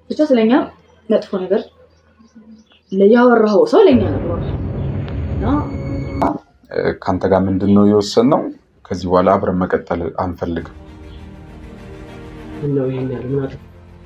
ብቻ ስለኛ መጥፎ ነገር ያወራኸው ሰው ለኛ ነግሯል እና ከአንተ ጋር ምንድን ነው የወሰንነው? ከዚህ በኋላ አብረን መቀጠል አንፈልግም። ምነው ይሄን ያህል ምን አጠፋሁ?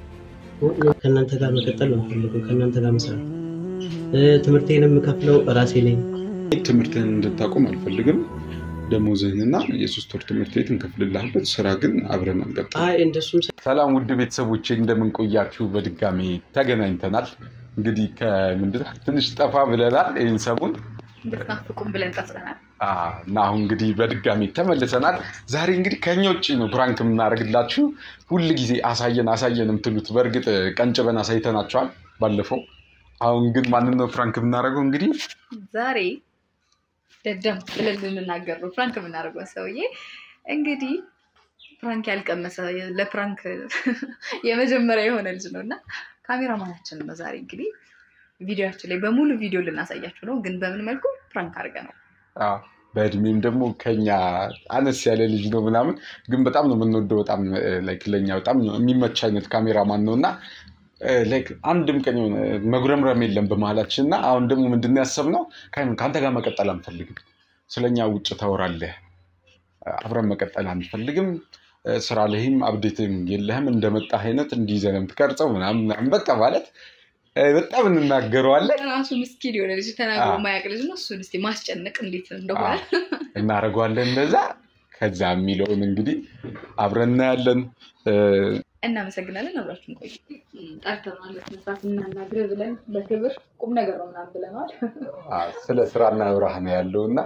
ከእናንተ ጋር መቀጠል ነው የምፈልገው፣ ከእናንተ ጋር መስራት። ትምህርቴን የምከፍለው ራሴ ነኝ። ትምህርትህን እንድታቆም አልፈልግም። ደሞዝህንና የሶስት ወር ትምህርት ቤት እንከፍልልሃለን። ስራ ግን አብረን አንቀጥል። አይ እንደሱም ሰላም ውድ ቤተሰቦቼ እንደምን ቆያችሁ? በድጋሚ ተገናኝተናል። እንግዲህ ከምንድን ነው ትንሽ ጠፋ ብለናል ይህን ሰሞን እንድትናፍቁም ብለን ጠፍተናል። አዎ፣ እና አሁን እንግዲህ በድጋሚ ተመልሰናል። ዛሬ እንግዲህ ከኛ ውጭ ነው ፕራንክ የምናደርግላችሁ። ሁል ጊዜ አሳየን አሳየን የምትሉት በእርግጥ ቀንጭበን አሳይተናቸዋል ባለፈው። አሁን ግን ማንን ነው ፕራንክ የምናደርገው? እንግዲህ ዛሬ ደደም ብለን ልንናገር ነው ፕራንክ የምናደርገው ሰውዬ እንግዲህ ፕራንክ ያልቀመሰ ለፕራንክ የመጀመሪያ የሆነ ልጅ ነው እና ካሜራማናችን ነው ዛሬ እንግዲህ ቪዲዮችን ላይ በሙሉ ቪዲዮ ልናሳያችሁ ነው። ግን በምን መልኩ ፕራንክ አድርገ ነው አዎ፣ በእድሜም ደግሞ ከኛ አነስ ያለ ልጅ ነው ምናምን፣ ግን በጣም ነው የምንወደው። በጣም ላይክ ለኛ በጣም የሚመች አይነት ካሜራማን ነው እና ላይክ አንድም ቀን የሆነ መጉረምረም የለም በመሀላችን እና አሁን ደግሞ ምንድን ነው ያሰብነው ከአንተ ጋር መቀጠል አንፈልግም። ስለኛ ውጭ ታወራለህ፣ አብረን መቀጠል አንፈልግም። ስራ ላይም አብዴትም የለህም እንደመጣህ አይነት እንዲይዘህ ነው የምትቀርጸው ምናምን ምናምን በቃ ማለት በጣም እንናገረዋለን ራሱ ምስኪን የሆነ ልጅ ተናግሮ ማያውቅ ልጅ ነው። እሱን እስኪ ማስጨነቅ እንዴት እንደሆነ እናደርገዋለን እንደዛ። ከዛ የሚለውን እንግዲህ አብረን እናያለን። እናመሰግናለን። አብራችሁን ቆዩ። ጠርተናል መስራት እናናግር ብለን በክብር ቁም ነገር ነው ምናምን ብለናል። ስለ ስራ እናውራህ ነው ያለው እና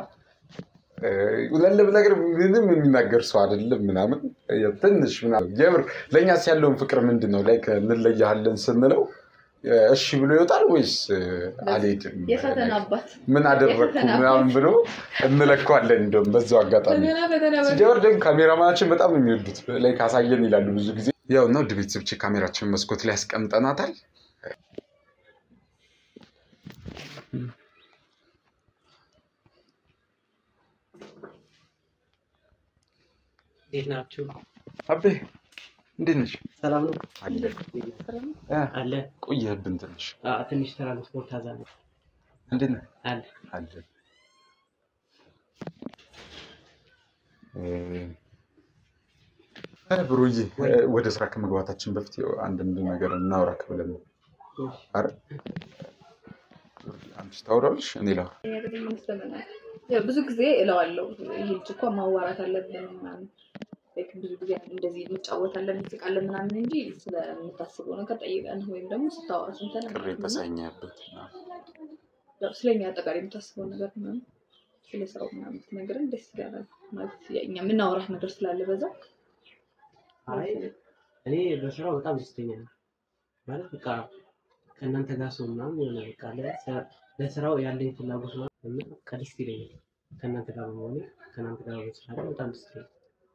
ለለም ነገር ምንም የሚናገር ሰው አይደለም ምናምን ትንሽ ምናምን የምር ለእኛስ ያለውን ፍቅር ምንድን ነው ላይ እንለያሃለን ስንለው እሺ ብሎ ይወጣል ወይስ አልሄድም የፈተና አባት ምን አደረግኩ ምናምን ብሎ እንለካዋለን። እንደውም በዛው አጋጣሚ ፈተና ፈተና ሲጀመር ደግሞ ካሜራማናችን በጣም ነው የሚወዱት ላይ ካሳየን ይላሉ ብዙ ጊዜ። ያው እና ውድ ቤተሰቦቼ ካሜራችን መስኮት ላይ ያስቀምጠናታል። እንዴት ናችሁ? አቤ እንዴት ነሽ? ሰላም ነው አለ እ አለ። ቆየህብን ትንሽ። አ፣ ትንሽ ትራንስፖርት አዛ ነው እንዴት ነህ? አለ። አለ እ፣ ብሩዬ እ፣ ወደ ስራ ከመግባታችን በፊት ያው አንዳንድ ነገር እናውራክ ብለን ነው። ኧረ አንቺ ታወራለሽ፣ እኔ ላውራ። ያው ብዙ ጊዜ እለዋለሁ ይሄ ልጅ እኮ ማዋራት አለብን ምናምን ላይክ ብዙ ጊዜ እንደዚህ እንጫወታለን እንስቃለን ምናምን እንጂ ስለምታስበው ነገር ጠይቀን ወይም ደግሞ ስታወራ ስንተን ቅሬ ተሰኘህበት ስለኛ አጠቃላይ የምታስበው ነገር ምናምን ስለ ስራው ምናምን ስትነግረን ደስ ይላል። ማለት እኛ የምናወራት ነገር ስላለ በዛ አይ እኔ በስራው በጣም ደስተኛ ነኝ። ማለት በቃ ከእናንተ ጋር ሰው ምናምን የሆነ በቃ ለ- ለስራው ያለኝ ፍላጎት ነው እና በቃ ደስ ይለኛል። ከእናንተ ጋር በመሆኔ ከእናንተ ጋር በመስራት በጣም ደስ ይለኛል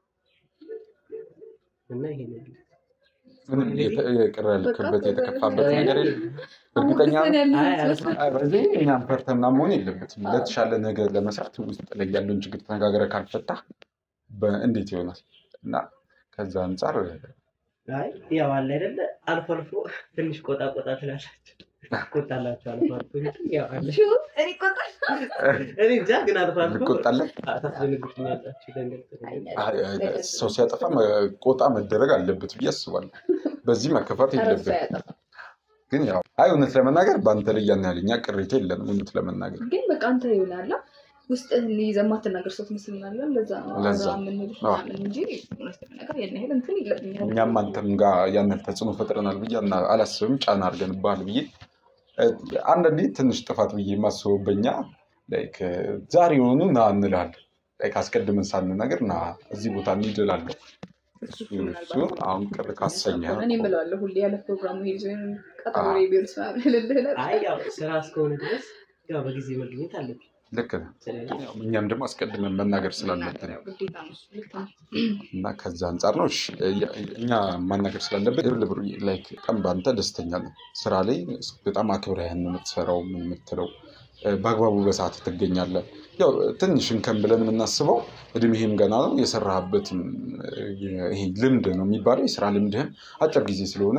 እና ይሄ ነው ያለው። ምንም የተ- የቅር ያልክበት የተከፋበት ነገር የለም። እርግጠኛ ነኝ? አይ አልፈ- አይ፣ በዚህ እኛም ፈርተና መሆን የለበትም። ለተሻለ ነገር ለመስራት ውስጥ ላይ ያለውን ችግር ተነጋግረህ ካልፈታ እንዴት ይሆናል? እና ከዛ አንጻር አይ ያው አለ አይደለ አልፎ አልፎ ትንሽ ቆጣ ቆጣ ትላላችሁ ቆጣላችሁ አልፎ አልፎ እንጂ ያው አለ እኔ ቆጣል እኔ እንጃ ግን አልፎ አልፎ እንቆጣለን። ታስደነግጡኛላችሁ ደንገጥ አይ፣ አይ፣ ሰው ሲያጠፋ ቆጣ መደረግ አለበት ብዬ አስባለሁ። በዚህ መከፋት ተረሳ የለበት። ያጠፋ ግን ያው አይ እውነት ለመናገር በአንተ ላይ ያን ያህል እኛ ቅሬታ የለንም። እውነት ለመናገር ግን በቃ አንተ ይሆናላ ውስጥህን ይዘህ የማትናገር ሰው ትመስልናለህ። ለዛ ነው ለዛ አብረን የምንልህ አዎ። ምናምን እንጂ እውነት ለመናገር ያን ያህል እንትን የለብኝም። እኛም አንተም ጋር ያን ያህል ተጽዕኖ ፈጥረናል ብዬ አና- አላስብም። ጫና አድርገንብሃል ብዬ እ፣ አንዳንዴ ትንሽ ጥፋት ብዬ የማስበው በኛ ላይክ ዛሬ የሆኑ ና እንልሃለን። ላይክ አስቀድመን ሳንነግር ና እዚህ ቦታ እንሂድ እላለሁ። እሱ እሱ ምናልባት አሁን ቅር ካሰኘህ እኔ እምለዋለሁ ሁሌ ያለ ፕሮግራሙ ሄድ ቀጠሮ አዎ። ቢሆንስ ምናምን እልልህ ነበር። አይ ያው ስራ እስከሆነ ድረስ ያው በጊዜ መገኘት አለብኝ። ልክ ነህ። ስለዚህ ያው እኛም ደግሞ አስቀድመን መናገር ስላለብን ያው ግዴታ ነው እሱ፣ ልክ ነው። እና ከዛ አንጻር ነው እሺ፣ እኛ ማናገር ስላለብን ድብል ብሩ ላይክ ቀን በአንተ ደስተኛ ነን። ስራ ላይ በጣም አክብረህን ነው የምትሰራው ምን የምትለው እ፣ በአግባቡ በሰዓት ትገኛለህ። ያው ትንሽ እንከን ብለን የምናስበው እድሜህም ገና ነው የሰራህበትም እ፣ ይሄ ልምድ ነው የሚባለው የስራ ልምድህም አጭር ጊዜ ስለሆነ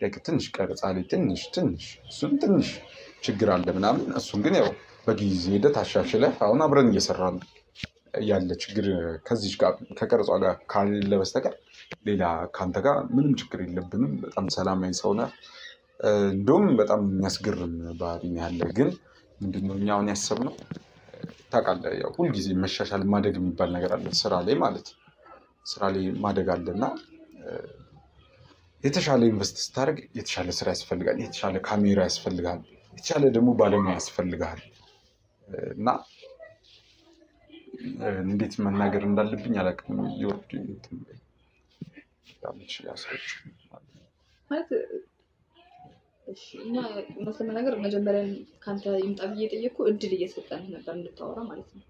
like ትንሽ ቀረጻ ላይ ትንሽ ትንሽ እሱን ትንሽ ችግር አለ ምናምን። እሱን ግን ያው በጊዜ ሂደት አሻሽለህ አሁን አብረን እየሰራን ያለ ችግር ከዚች ጋር ከቀረጿ ጋር ካለ በስተቀር ሌላ ከአንተ ጋር ምንም ችግር የለብንም። በጣም ሰላማዊ ሰው ነህ። እንደውም በጣም የሚያስገርም ባህሪ ነው ያለ። ግን ምንድነው እኛ አሁን ያሰብነው ታውቃለህ፣ ያው ሁልጊዜ መሻሻል ማደግ የሚባል ነገር አለ ስራ ላይ ማለት ነው። ስራ ላይ ማደግ አለ እና የተሻለ ኢንቨስት ስታደርግ የተሻለ ስራ ያስፈልጋል፣ የተሻለ ካሜራ ያስፈልጋል፣ የተሻለ ደግሞ ባለሙያ ያስፈልጋል እና እንዴት መናገር እንዳለብኝ አላውቅም። ይወርድ ማለት እሺ እና እውነት ለመናገር መጀመሪያ ከአንተ ይምጣ ብዬ የጠየቅኩ እድል እየሰጠንህ ነበር እንድታወራ ማለት ነው።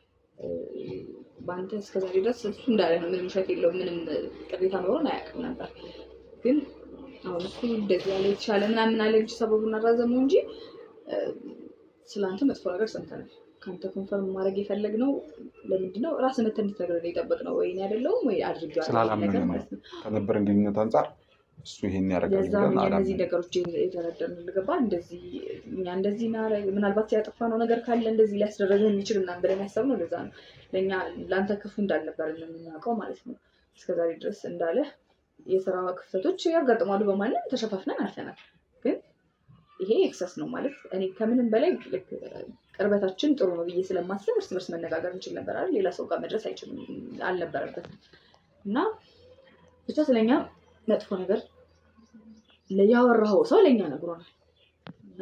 በአንተ እስከዛሬ ድረስ እሱ እንዳለ ነው። ምንም ውሸት የለውም። ምንም ቅሬታ ኖሮን አያውቅም ነበር። ግን አሁን እሱ እንደዚህ ያለ የተሻለ ምናምን አለ እንጂ ሰበቡን አራዘመው እንጂ ስለአንተ መጥፎ ነገር ሰምተናል። ከአንተ ኮንፈርም ማድረግ የፈለግነው ለምንድን ነው ራስህ መተህ እንድትነግረን ነው የጠበቅነው። ወይ እኔ አይደለሁም ወይ አድርጌዋለሁ ስላላመነ ነገር ነው ማለት ነው። ከነበረን ግንኙነት አንጻር እሱ ይሄን ያደርጋል የዛ ብለን እነዚህ አላምንም። ነገሮች የተረደርን ልገባ እንደዚህ እኛ እንደዚህ ናረግ ምናልባት ያጠፋነው ነገር ካለ እንደዚህ ሊያስደረገ የሚችል ምናምን ብለን ያሰብነው ለዛ ነው። ለእኛ ለአንተ ክፉ እንዳልነበር የምናውቀው ማለት ነው። እስከዛሬ ድረስ እንዳለ የስራ ክፍተቶች ያጋጥማሉ። በማንም ተሸፋፍነን አልፈናል። ግን ይሄ ኤክሰስ ነው ማለት እኔ ከምንም በላይ ልክ ቅርበታችን ጥሩ ነው ብዬ ስለማስብ እርስ በርስ መነጋገር እንችል ነበር አይደል? ሌላ ሰው ጋር መድረስ አይችልም አልነበረበትም እና ብቻ ስለኛ መጥፎ ነገር ያወራኸው ሰው ለእኛ ነግሮናል እና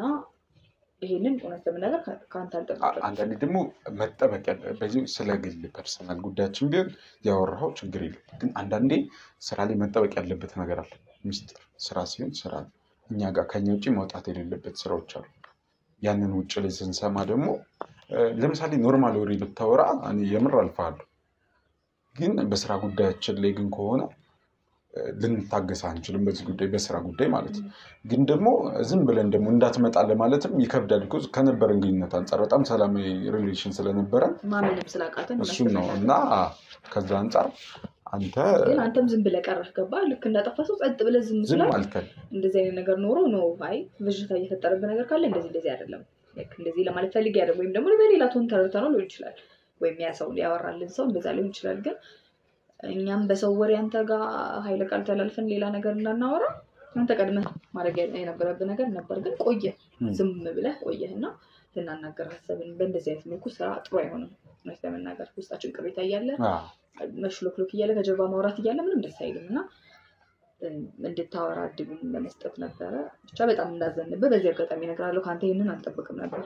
ይሄንን እውነት ለመናገር ከ- ከአንተ አልጠበቅም። አንዳንዴ ደግሞ መጠበቅ ያለ በዚህ ስለ ግል ፐርሰናል ጉዳያችን ቢሆን ያወራኸው ችግር የለም። ግን አንዳንዴ ስራ ላይ መጠበቅ ያለበት ነገር አለ። ሚስጥር ስራ ሲሆን ስራ ነው። እኛ ጋር ከኛ ውጭ መውጣት የሌለበት ስራዎች አሉ። ያንን ውጭ ላይ ስንሰማ ደግሞ እ፣ ለምሳሌ ኖርማል ወሬ ብታወራ እኔ የምር አልፋለሁ። ግን በስራ ጉዳያችን ላይ ግን ከሆነ እ፣ ልንታገስ አንችልም። በዚህ ጉዳይ በስራ ጉዳይ ማለት ነው። ግን ደግሞ ዝም ብለን ደግሞ እንዳትመጣ ለማለትም ይከብዳል። ቢኮዝ ከነበረን ግንኙነት አንጻር በጣም ሰላማዊ ሪሌሽን ስለነበረ ማመንም ስላቃተን እሱን ነው እና አ፣ ከዛ አንጻር አንተ ግን አንተም ዝም ብለህ ቀረህ ገባ ልክ እንዳጠፋ ሰው ጸጥ ብለህ ዝም ዝም ስላል አልከን። እንደዚህ አይነት ነገር ኖሮ ነው አይ ብዥታ እየፈጠረብህ ነገር ካለ እንደዚህ እንደዚህ አይደለም ልክ እንደዚህ ለማለት ፈልጌ አይደለም ወይም ደግሞ በሌላ ቶን ተረድተህ ነው ሊሆን ይችላል ወይም ያ ሰው ያወራልን ሰው እንደዛ ሊሆን ይችላል ግን እኛም በሰው ወሬ አንተ ጋር ኃይለ ቃል ተላልፈን ሌላ ነገር እንዳናወራ አንተ ቀድመህ ማድረግ የነበረብህ ነገር ነበር ግን ቆየህ ም። ዝም ብለህ ቆየህ እና ልናናገር ሀሳብን በእንደዚህ አይነት መልኩ ስራ ጥሩ አይሆንም እውነት ለመናገር ውስጣችን ቅሬታ እያለ አ፣ መሽሎክሎክ እያለ ከጀርባ ማውራት እያለ ምንም ደስ አይልም እና እም፣ እንድታወራ እድሉን ለመስጠት ነበረ። ብቻ በጣም እንዳዘንብህ በዚህ አጋጣሚ እነግርሃለሁ። ከአንተ ይህንን አልጠብቅም ነበር።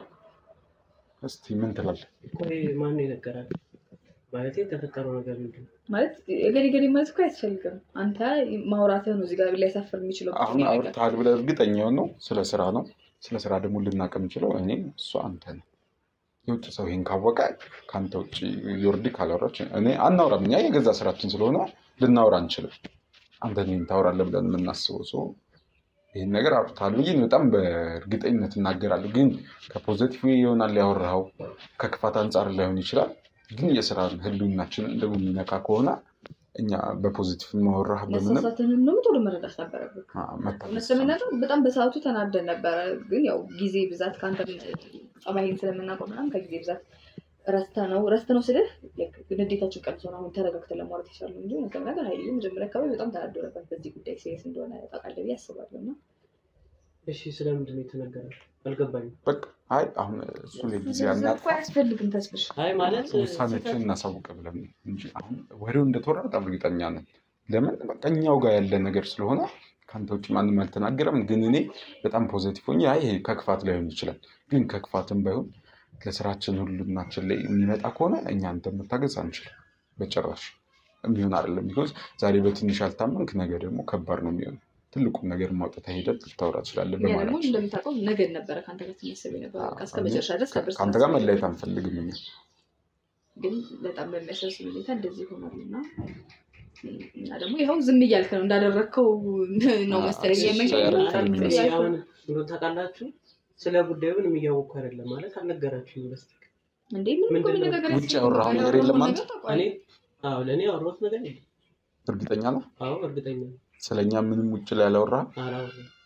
እስቲ ምን ትላለህ? ቆይ ማን የነገራል? ማለት የተፈጠረው ነገር ምንድን ነው? ማለት ገሌ ገሌ ማለት እኮ አያስፈልግም። አንተ ማውራትህ ነው እዚህ ጋር ሊያሳፍር የሚችለው አሁን ነገር። አውርተሃል ብለህ እርግጠኛ የሆነው ስለ ስራ ነው። ስለ ስራ ደግሞ ልናቅ የምችለው እኔ እሱ አንተ ነው። የውጭ ሰው ይህን ካወቀ ከአንተ ውጭ ዮርዲ ካላወራች እኔ አናውራም። እኛ የገዛ ስራችን ስለሆነ ልናወራ አንችልም። አንተ እኔን ታወራለህ ብለን የምናስበው ሰው ይህን ነገር አውርተሃል ብዬ በጣም በእርግጠኝነት እናገራለሁ። ግን ከፖዘቲቭ ይሆናል ያወራኸው፣ ከክፋት አንጻር ላይሆን ይችላል። ግን የስራ ህልውናችንን ደግሞ የሚነካ ከሆነ እኛ በፖዚቲቭ ማወራህ በምንም መሳሳትህንም ደግሞ ቶሎ መረዳት ነበረብህ። አ፣ እውነት መታገስ ለመናገር በጣም በሰዓቱ ተናደን ነበረ። ግን ያው ጊዜ ብዛት ከአንተ ጸባይን ስለምናውቀው ምናምን ከጊዜ ብዛት ረስተ ነው ረስተ ነው ስልህ ልክ ንዴታችን ቀንሶ ነው አሁን ተረጋግተን ለማውራት ይቻሉ እንጂ እውነት ለመናገር ሀይልዬ መጀመሪያ አካባቢ በጣም ተናዶ ነበር። በዚህ ጉዳይ ሲሪየስ እንደሆነ ታውቃለህ ብዬ አስባለሁ እና እሺ ስለምንድን ነው የተነገረው? አልገባኝም። በቃ አይ አሁን እሱ ላይ ጊዜ ዝርዝር አናጥፋ፣ እኮ አያስፈልግም ተስፍሽ አይ ማለት ውሳኔችን እናሳውቅ ብለን ነው እንጂ አሁን ወሬው እንደተወራ በጣም እርግጠኛ ነን። ለምን በቃ እኛው ጋር ያለ ነገር ስለሆነ ከአንተ ውጭ ማንም አልተናገረም። ግን እኔ በጣም ፖዘቲቭ ሆኜ አይ ይሄ ከክፋት ላይሆን ይችላል፣ ግን ከክፋትም ባይሆን ለስራችን ሁሉናችን ላይ የሚመጣ ከሆነ እኛ አንተ መታገዝ አንችልም በጭራሽ የሚሆን አይደለም። ቢኮዝ ዛሬ በትንሽ ያልታመንክ ነገ ደግሞ ከባድ ነው የሚሆነው። ትልቁን ነገር ማውጣት ሄደት ልታወራ ትችላለህ ያ ደግሞ በማለት እንደምታውቀው ነገድ ነበረ ከአንተ ጋር ስናስብ የነበረ በቃ እስከ መጨረሻ ድረስ ነበር ከአንተ ጋር ስናስብ መለየት አንፈልግም እኛ ግን በጣም በሚያሳዝን ሁኔታ እንደዚህ ሆኗል እና እና ደግሞ ይኸው ዝም እያልክ ነው እንዳደረግከው ነው መሰለኝ አዎ፣ የመንገድ እሱ ይመጣል ያደረግኩት እያልክ ነው። አሁን እንደው ታውቃላችሁ ስለ ጉዳዩ ምንም እያወቅኩ አይደለም ማለት አልነገራችሁም በስተቀር እንዴ ምንም እኮ ምንድን ነው? ነገር ውጭ ያወራኸው ነገር የለም አንተ? እኔ አዎ ለእኔ ያወራሁት ነገር የለም። እርግጠኛ ነህ? አዎ እርግጠኛ ነኝ። ስለኛ ምንም ውጭ ላይ አላወራህም? አላወራሁም።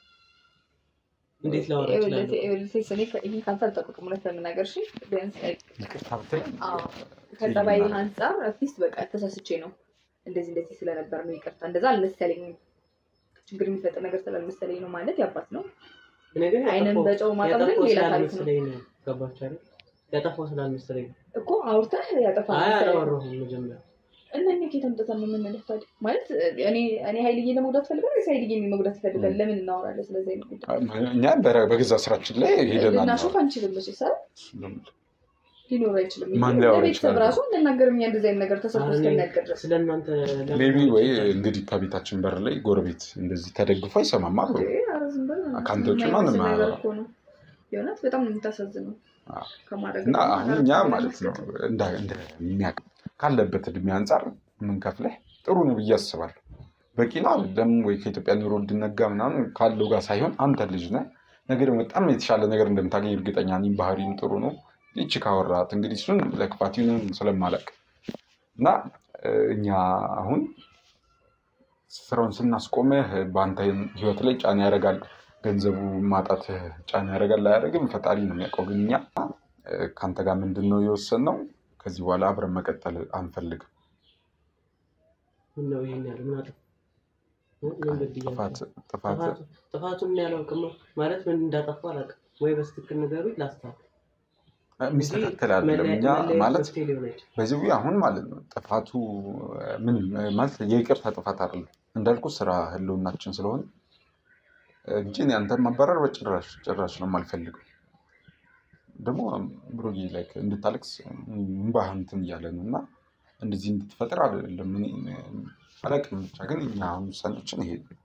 እንዴት ላወራ እችላለሁ? ይህ ካንተ አልጠብቅም እውነት ለመናገር እሺ። ቢያንስ ይቅርታ ብትለኝ አዎ፣ ከጸባይ አንጻር አትሊስት በቃ ተሳስቼ ነው እንደዚህ እንደዚህ ስለነበር ነው ይቅርታ፣ እንደዛ አልመሰለኝም። ችግር የሚፈጥር ነገር ስላልመሰለኝ ነው ማለት ያባት ነው። እኔ ግን አይንን ያጠፋው- በጨው ማጠብ ግን ያጠፋው ሌላ ታሪክ ነው ስላልመሰለኝ ነው። ገባችሁ አይደል? ያጠፋው ስላልመሰለኝ ነው። እኮ አውርተህ ያጠፋ አይ አላወራሁም መጀመሪያ እና እኛ ከየት አምጥተን ነው የምንልህ ታዲያ? ማለት እኔ እኔ ሀይልዬ ለመጉዳት ፈልጋል ወይስ ሀይልዬ መጉዳት ይፈልጋል? ለምን እናወራለን ስለዚህ አይነት ጉዳይ? እኛ በረ- በገዛ ስራችን ላይ ሄደናል። ልናሾፍ አንችልም። መቼ ሰ ሊኖር አይችልም። ማን ሊያወራ ለቤተሰብ ይችላል? ራሱ እንናገርም እኛ እንደዚህ አይነት ነገር ተሰርቶ አሁን እስከሚያልቅ ድረስ ስለ እናንተ ለምን ሜቢ ወይ አልችልም? እንግዲህ ከቤታችን በር ላይ ጎረቤት እንደዚህ ተደግፎ አይሰማም አሉ። ኧረ ዝም በል። ከአንተ ውጭ የማይመስል ማንም ነገር አያወራም። እኮ ነው። የእውነት በጣም ነው የምታሳዝነው። አዎ። ከማድረግ እና ደግሞ አሁን እኛ ማለት ነው እንደ- እንደሚያውቅ ካለበት እድሜ አንጻር የምንከፍለህ ጥሩ ነው ብዬ አስባለሁ። በቂ ነው አይደለም ወይ ከኢትዮጵያ ኑሮ እንድነጋ ምናምን ካለው ጋር ሳይሆን አንተ ልጅ ነህ፣ ነገ ደግሞ በጣም የተሻለ ነገር እንደምታገኝ እርግጠኛ ነኝ። ባህሪም ጥሩ ነው። ይቺ ካወራት እንግዲህ እሱን ለክፋት ይሁን ስለማለቅ እና እ፣ እኛ አሁን ስራውን ስናስቆምህ በአንተ ህይወት ላይ ጫና ያደርጋል። ገንዘቡ ማጣት ጫና ያደርጋል አያደርግም፣ ፈጣሪ ነው የሚያውቀው። ግን እኛ እ፣ ከአንተ ጋር ምንድን ነው የወሰንነው? ከዚህ በኋላ አብረን መቀጠል አንፈልግም። ምን ነው ይሄን ያህል ምን አጠፋ? ምን በድያለሁ? ጥፋት ጥፋት ጥፋቱ- ጥፋቱን እኔ አላውቅም ማለት ምን እንዳጠፋ አላውቅም። ወይ በስትክክል ንገሩኝ ላስተካክል። የሚስተካከል አይደለም። እኛ መለያየት ማለት መፍትሄ ሊሆን አይችልም። በዚህ አሁን ማለት ነው ጥፋቱ ምን ማለት የይቅርታ ጥፋት አይደለም እንዳልኩ ስራ ህልውናችን ስለሆነ እንጂ እኔ አንተን ማባረር በጭራሽ ጭራሽ ነው የማልፈልገው። ደግሞ ብሩጌ ላይ እንድታለቅስ እምባህ እንትን እያለ ነው እና እንደዚህ እንድትፈጥር አይደለም እኔ አላውቅም። ብቻ ግን እኛ አሁን ውሳኔችን ይሄ ነው።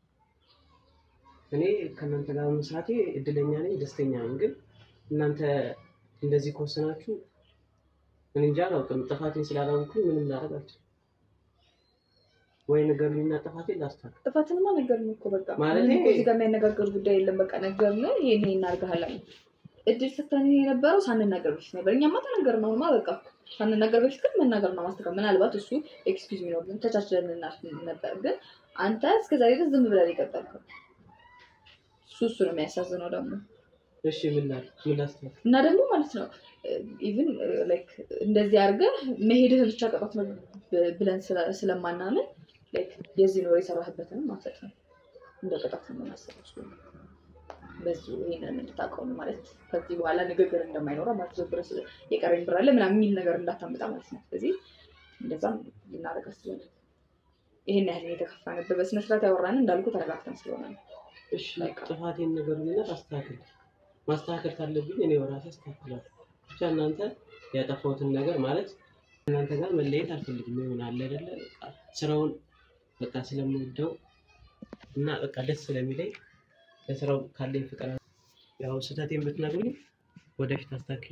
እኔ ከእናንተ ጋር መስራቴ እድለኛ ነኝ፣ ደስተኛ ነኝ። ግን እናንተ እንደዚህ ከወሰናችሁ እኔ እንጃ አላውቅም። ጥፋቴን ስላላወቅኩኝ ምንም ላደርግ አልችልም። ወይ ንገሩኝና ጥፋቴን ላስተካክል። ጥፋትንማ ነገርን እኮ በቃ ማለቴ- ምንም እኮ እዚህ ጋር የሚያነጋገር ጉዳይ የለም። በቃ ነገርን ይሄን ይሄን እናድርግሃል አለ። እድል ሰተን የነበረው ሳንናገር በፊት ነበር። እኛማ ተናገርን። አሁንማ በቃ ሳንናገር በፊት ግን መናገር ነው ማስተካከል። ምናልባት እሱ ኤክስኪውዝ ሚ ነው ብለን ተቻችለን እናልፍ ነበር። ግን አንተ እስከዛሬ ድረስ ዝም ብለን የቀጠልከው እሱ እሱ ነው የሚያሳዝነው ደግሞ እሺ ምን ላድርግ? ምን ላስተካክል? እና ደግሞ ማለት ነው ኢቭን ላይክ እንደዚህ አድርገህ መሄድህ ብቻ ቅጣት ነው ብ- ብለን ስለ- ስለማናምን ላይክ የዚህ ኖር የሰራህበትንም ማሰጥ ነው እንደ ቅጣት ነው የምናስበው። እሱ ነው። በዚሁ ይሄንን እንድታውቀው ነው ማለት ከዚህ በኋላ ንግግር እንደማይኖረው ማለት ነው። ብር ስለ- የቀረኝ ብር አለ ምናምን የሚል ነገር እንዳታመጣ ማለት ነው። ስለዚህ እንደዛም ልናደርግ አስበን ይሄን ያህል የተከፋንበት በስነስርዓት ያወራን እንዳልኩ ተረጋግተን ስለሆነ ነው። እሺ በቃ። ጥፋቴን ንገሩኝና ላስተካክል። ማስተካከል ካለብኝ እኔ በራሴ አስተካክላለሁ። ብቻ እናንተ ያጠፋሁትን ነገር ማለት እናንተ ጋር መለየት አልፈልግም። ይሆን አለ አይደለ በቃ ስራውን በቃ ስለምወደው እና በቃ ደስ ስለሚለኝ ለስራው ካለኝ ፍቅር ያው ስህተቴን ብትነግሩኝ ወደፊት አስተካክዬ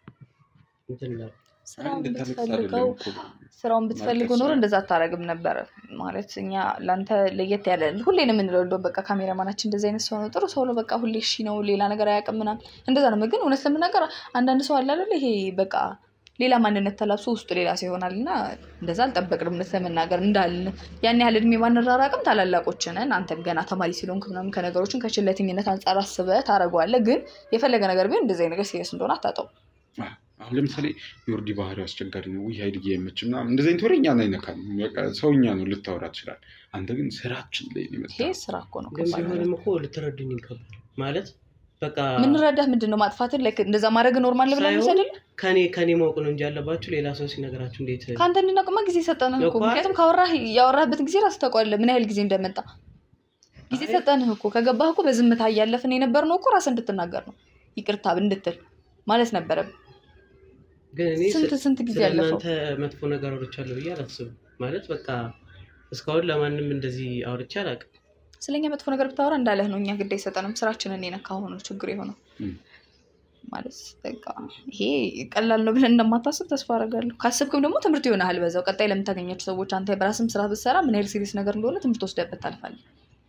እንትን እላለሁ። ስራውን እንድታለቅስ ብትፈልገው አይደለም እኮ። ስራውን ብትፈልጉ ኖሮ እንደዛ አታረግም ነበረ። ማለት እኛ ለአንተ ለየት ያለ ሁሌ ነው የምንለው። እንደውም በቃ ካሜራማናችን እንደዚህ አይነት ሰው ነው፣ ጥሩ ሰው ነው፣ በቃ ሁሌ እሺ ነው፣ ሌላ ነገር አያውቅም ምናምን እንደዛ ነው። ግን እውነት ለመናገር አንዳንድ ሰው አለ አይደል፣ ይሄ በቃ ሌላ ማንነት ተላብሶ ውስጡ ሌላ ሰው ይሆናል እና እንደዛ አልጠበቅንም። እውነት ለመናገር እንዳልን ያን ያህል እድሜ ባንራራቅም ታላላቆች ነን። አንተም ገና ተማሪ ስለሆንክ ምናምን ከነገሮችን ከችለተኝነት አንጻር አስበህ ታደርገዋለህ። ግን የፈለገ ነገር ቢሆን እንደዚህ አይነት ነገር ሲሪየስ እንደሆነ አታጠው አሁን ለምሳሌ የወርዲ ባህሪው አስቸጋሪ ነው። ውይ ሀይልዬ አይመችም ምናምን እንደዚህ አይነት ወሬ እኛን አይነካም። በቃ ሰውኛ ነው ልታወራ ትችላል። አንተ ግን ስራችን ላይ ነው ይሄ የመጣው። ስራ እኮ ነው። ግን ከባድ ነው። ቢሆንም እኮ ልትረዱኝ ይገባል ማለት በቃ ምንረዳህ ምንድን ነው ማጥፋትን ላይ እንደዛ ማድረግ ኖርማል ብለን ሳይሆን ውሰድል ከኔ ከኔ ማወቅ ነው እንጂ ያለባችሁ ሌላ ሰው ሲነግራችሁ እንዴት ከአንተ እንድናውቅማ ጊዜ ሰጠንህ እኮ እኮ ምክንያቱም ካወራህ ያወራህበትን ጊዜ ራስህ ታውቀዋለህ ምን ያህል ጊዜ እንደመጣ ጊዜ አይ- ሰጠንህ እኮ ከገባህ እኮ በዝምታ እያለፍን የነበርነው እኮ ራስህ እንድትናገር ነው ይቅርታ እንድትል ማለት ነበረብን ግን እኔ ስንት ስንት ጊዜ ስለ ያለፈው እናንተ መጥፎ ነገር አውርቻለሁ ብዬ አላስብም። ማለት በቃ እስካሁን ለማንም እንደዚህ አውርቼ አላውቅም። ስለኛ መጥፎ ነገር ብታወራ እንዳለህ ነው እኛ ግድ አይሰጠንም ስራችንን የነካ ሆኖ ችግር የሆነው እም። ማለት በቃ ይሄ ቀላል ነው ብለን እንደማታስብ ተስፋ አደርጋለሁ ካስብክም ደግሞ ትምህርት ይሆናል በዛው ቀጣይ ለምታገኛቸው ሰዎች አንተ በራስም ስራ ብትሰራ ምን ያህል ሲሪየስ ነገር እንደሆነ ትምህርት ወስደበት ታልፋለህ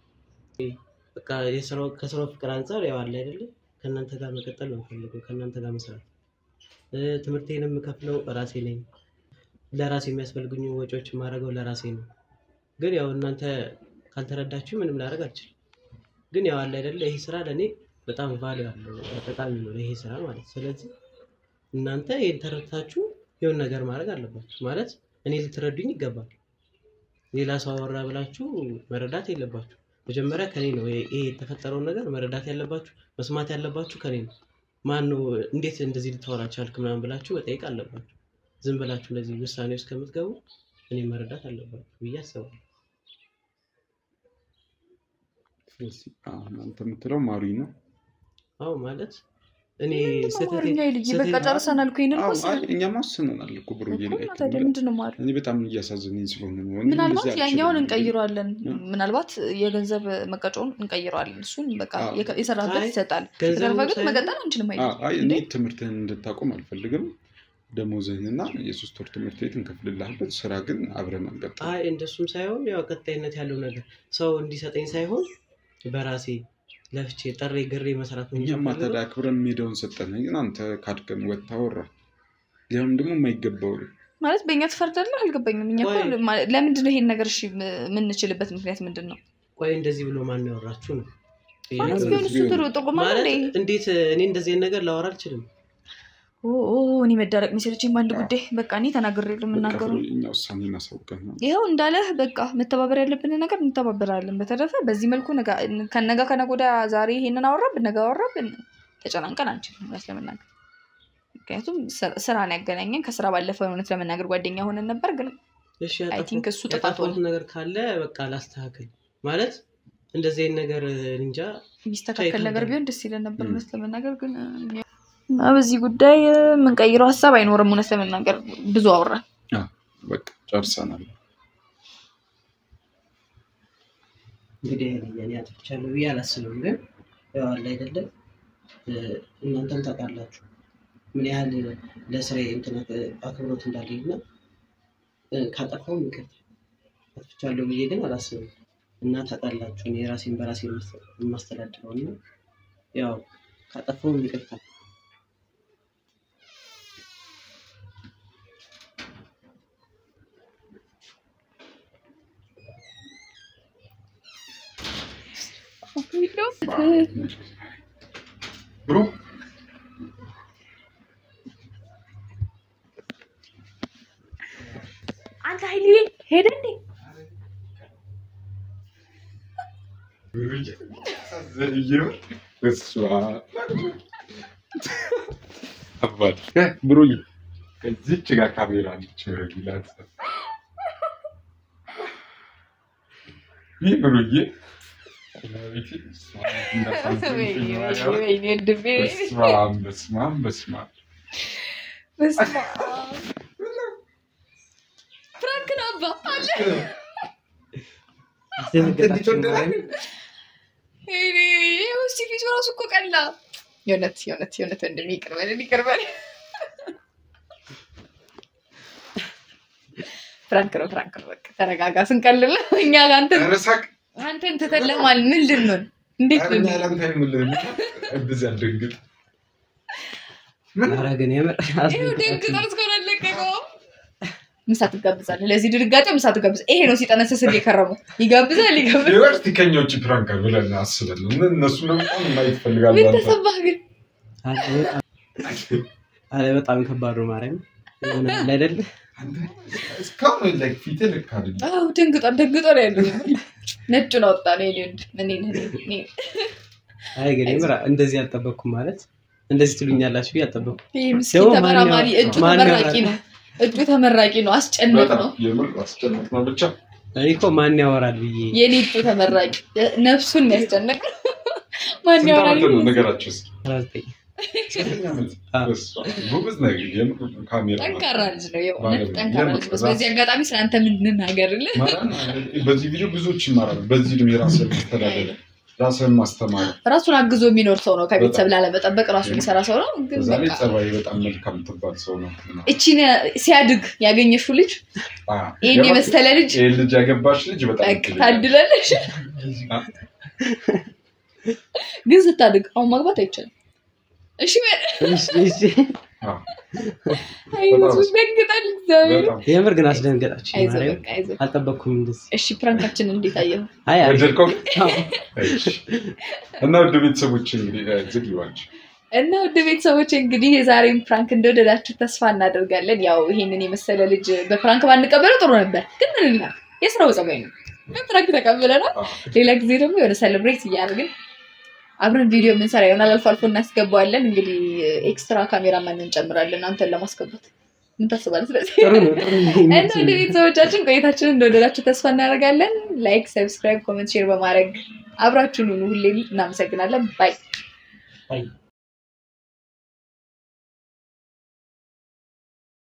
በቃ የስራው ከስራው ፍቅር አንጻር ያው አለ አይደለ ከእናንተ ጋር መቀጠል ነው የምፈልገው፣ ከእናንተ ጋር መስራት። እ፣ ትምህርቴን የምከፍለው ራሴ ነኝ። ለራሴ የሚያስፈልጉኝ ወጪዎች የማደርገው ለራሴ ነው። ግን ያው እናንተ ካልተረዳችሁ ምንም ላደርግ አልችልም። ግን ያው አለ አይደለ ይህ ስራ ለእኔ በጣም ቫሊዩ አለው ጠቃሚ ነው ይሄ ስራ ማለት ስለዚህ እናንተ ይህን ተረድታችሁ የሆነ ነገር ማድረግ አለባችሁ ማለት እኔ ልትረዱኝ ይገባል ሌላ ሰው አወራ ብላችሁ መረዳት የለባችሁ መጀመሪያ ከኔ ነው ይሄ ይሄ የተፈጠረውን ነገር መረዳት ያለባችሁ መስማት ያለባችሁ ከኔ ነው ማን ነው እንዴት እንደዚህ ልታወራ ቻልክ ምናምን ብላችሁ መጠየቅ አለባችሁ ዝም ብላችሁ እንደዚህ ውሳኔ ውስጥ ከምትገቡ እኔ መረዳት አለባችሁ ብዬ አስባለሁ አሁን አንተ የምትለው ማሪ ነው አዎ ማለት እኔ ምንድን ነው ስህተቴ- አማርኛ ልጅ ስህተቴ- በቃ ጨርሰናል እኮ ይሄንን አዎ፣ እኮ አይ፣ እኛማ ወስነናል እኮ ብሩዬ እኮ ላይ እና ታዲያ ምንድን ነው ማሪ እኔ በጣም እያሳዘነኝ ስለሆነ ነው እኔ ምናልባት እንደዚህ ያኛውን አልችልም። እንቀይረዋለን እ? ምናልባት የገንዘብ መቀጫውን እንቀይረዋለን እሱን በቃ አዎ። የከ- የሰራበት አይ፣ ይሰጣል ገንዘቡ የተረፈ ግን ሳይሆን- መቀጠል አንችልም አዎ፣ አይደል አይ እኔ እንዴ? ትምህርትህን እንድታቆም አልፈልግም ደሞዝህንና የሶስት ወር ትምህርት ቤት እንከፍልልሃለን ስራ ግን አብረን አንቀጥል አይ እንደሱም ሳይሆን ያው ቀጣይነት ያለው ነገር ሰው እንዲሰጠኝ ሳይሆን በራሴ ለፍቼ ጥሬ ግሬ መስራት ነው እንጂ እኛማ የምፈልገው። ታዲያ አክብረን ሜዳውን ሰጠን ግን አንተ ካድከን ወጥታ ወራ ሊሆን ደግሞ የማይገባው ማለት በእኛ ትፈርዳለህ አልገባኝም እኛ እኮ ቆይ። ማ- ለምንድን ነው ይሄን ነገር እሺ ም- የምንችልበት ምክንያት ምንድን ነው ቆይ እንደዚህ ብሎ ማን ያወራችሁ ነው ማለት ቢሆን- ቢሆን እሱ ቢሆን- ጥሩ ጥቁማ ማለት እንዴ እንዴት እኔ እንደዚህ አይነት ነገር ላወራ አልችልም ኦ ኦ፣ እኔ መዳረቅ መሰለችኝ በአንድ ጉዳይ በቃ እኔ ተናግሬ የምናገሩ እኛ ውሳኔ እናሳውቀን ነው ይኸው እንዳለህ በቃ መተባበር ያለብን ነገር እንተባበራለን። በተረፈ በዚህ መልኩ ነጋ- ከነጋ ከነገ ወዲያ ዛሬ ይሄንን አወራብን ነገ አወራብን ተጨናንቀን አንችልም እውነት ለመናገር ምክንያቱም ስራ- ስራን ያገናኘን ከስራ ባለፈ እውነት ለመናገር ጓደኛ ሆነን ነበር ግን እሺ አይ ያጠፋሁ- ቲንክ እሱ ጥፋት ያጠፋሁት ሆነ ነገር ካለ በቃ ላስተካክል ማለት እንደዚህ አይነት ነገር እንጃ የሚስተካከል ቻይ ነገር ካልሆነ። ቢሆን ደስ ይለን ነበር ም። እውነት ለመናገር ግን እ፣ እና በዚህ ጉዳይ እ፣ የምንቀይረው ሀሳብ አይኖርም እውነት ለመናገር ብዙ አወራን በቃ ጨርሰናል እንግዲህ እኔ አጥፍቻለሁ ብዬ አላስብም ግን ያው አለ አይደለም እ፣ እናንተም ታውቃላችሁ ምን ያህል ለስራዬ እንትን አክብሮት እንዳለኝ እና እ፣ ካጠፋሁም ይቅርታ አጥፍቻለሁ ብዬ ግን አላስብም እና ታውቃላችሁ እኔ ራሴን በራሴ የማስ- የማስተዳድረው እና ያው ካጠፋሁም ይቅርታ ብሩ አንተ ሀይሌ ሄደ እንዴ ብሩዬ ከዚች ጋር ካሜራ አለች ይላል ይህ ብሩዬ ወይኔ ወንድሜ በስማም በስማም በስማም በስመ አብ ፍራንክ ነው አባ አለ ወይኔ ይኸው እስኪ ፊቱ እራሱ እኮ ቀላ የእውነት የእውነት የእውነት ወንድሜ ይቅር በለን ይቅር በለን ፍራንክ ነው ፍራንክ ነው በቃ ተረጋጋ ስንቀልል ነው እኛ ጋር አንተን ረሳቅ አንተን ትተን ለማል ምን ልንሆን እንዴት እኛ ልንሆን ላንተ አይምልህም እንደዚህ አልደንግጥ ኧረ ግን የምር ይኸው ደንግጦ እስካሁን አልለቀቀውም ምሳ ትጋብዛለህ ለዚህ ድንጋጤው ምሳ ትጋብዛለህ ይሄ ነው ሲጠነስስል የከረመው ይጋብዛል ይጋብዛል ዩኒቨርሲቲ ከኛ ውጭ ፕራንክ ብለን አስበን ነው እነሱ በጣም ማየት ይፈልጋሉ ምን አንተ ተሰማህ ግን አረ በጣም ከባድ ነው ማርያም የሆነ አለ አይደል አንተ እስካሁን ላይ ፊትህ ልክ አይደለም አዎ ደንግጧል ደንግጦ ነው ያለው ነጩን አወጣ ነው የኔ ወንድ እኔ እኔ አይ ግን የምር እንደዚህ አልጠበቅኩም ማለት እንደዚህ ትሉኛላችሁ ብዬ አልጠበቅኩም ይሄ ምስኪን ደግሞ ተመራማሪ ማን እጁ ማን ተመራቂ ያወራል? ነው እጁ ተመራቂ ነው አስጨነቅ በጣም ነው የምር አስጨናቅ ነው ብቻ እኔ እኮ ማን ያወራል ብዬ የኔ እጁ ተመራቂ ነፍሱን የሚያስጨንቅ ማን ስንት ያወራል ዓመት ነው ነገራቸው እስኪ አስራ ዘጠኝ ዘጠኝ ዓመት አዎ። በስመ አብ። ጎበዝ ነህ የምር ካሜራ ጠንካራ ልጅ ነው የእውነት ማለት ነው። ጠንካራ ልጅ ነው በዚህ አጋጣሚ ስለአንተ ምንናገርልህ ማርያም፣ በዚህ ቪዲዮ ብዙዎች ይማራሉ በዚህ እድሜ ራስህን ማስተዳደር ራስህን ማስተማር ራሱን አግዞ የሚኖር ሰው ነው ከቤተሰብ ላለመጠበቅ ራሱ የሚሰራ ሰው ነው ግን በዛ ላይ በቃ ጸባይ በጣም መልካም ትባል ሰው ነው እቺን ሲያድግ ያገኘሽው ልጅ አዎ። ይህን የመሰለ ልጅ ይህን ልጅ ያገባሽ ልጅ በጣም በቃ እድለኛ ታድላለሽ ግን ስታድግ አሁን ማግባት አይቻልም እሺ በል። እሺ፣ እሺ። አዎ። አይ ህዝቡ ደንግጣል። እግዚአብሔር በጣም የምር ግን አስደንገጣችሁ። አይዞህ ማርያም በቃ አይዞህ። አልጠበቅኩም እንደዚህ። እሺ ፕራንካችን እንዴት አየኸው? አይ አሪፍ። ወደድከው? አዎ። እሺ። እና ውድ ቤተሰቦች እንግዲህ እ፣ ዝግ ይዋቸው እና ውድ ቤተሰቦች እንግዲህ የዛሬን ፕራንክ እንደወደዳችሁ ተስፋ እናደርጋለን። ያው ይሄንን የመሰለ ልጅ በፕራንክ ባንቀበለው ጥሩ ነበር፣ ግን ምን ይላል የስራው ጸባይ ነው። በፕራንክ ተቀብለናል። ሌላ ጊዜ ደግሞ የሆነ ሴሌብሬት እያደረግን አብረን ቪዲዮ የምንሰራ ይሆናል። አልፎ አልፎ እናስገባዋለን። እንግዲህ ኤክስትራ ካሜራማን እንጨምራለን አንተን ለማስገባት ምን ታስባለህ? ስለዚህ ጥሩ ነው ጥሩ ነው። እና ወደ ቤተሰቦቻችን ቆይታችንን እንደወደዳችሁ ተስፋ እናደርጋለን። ላይክ፣ ሰብስክራይብ፣ ኮመንት፣ ሼር በማድረግ አብራችሁን ሁኑ። ሁሌም እናመሰግናለን። ባይ አይ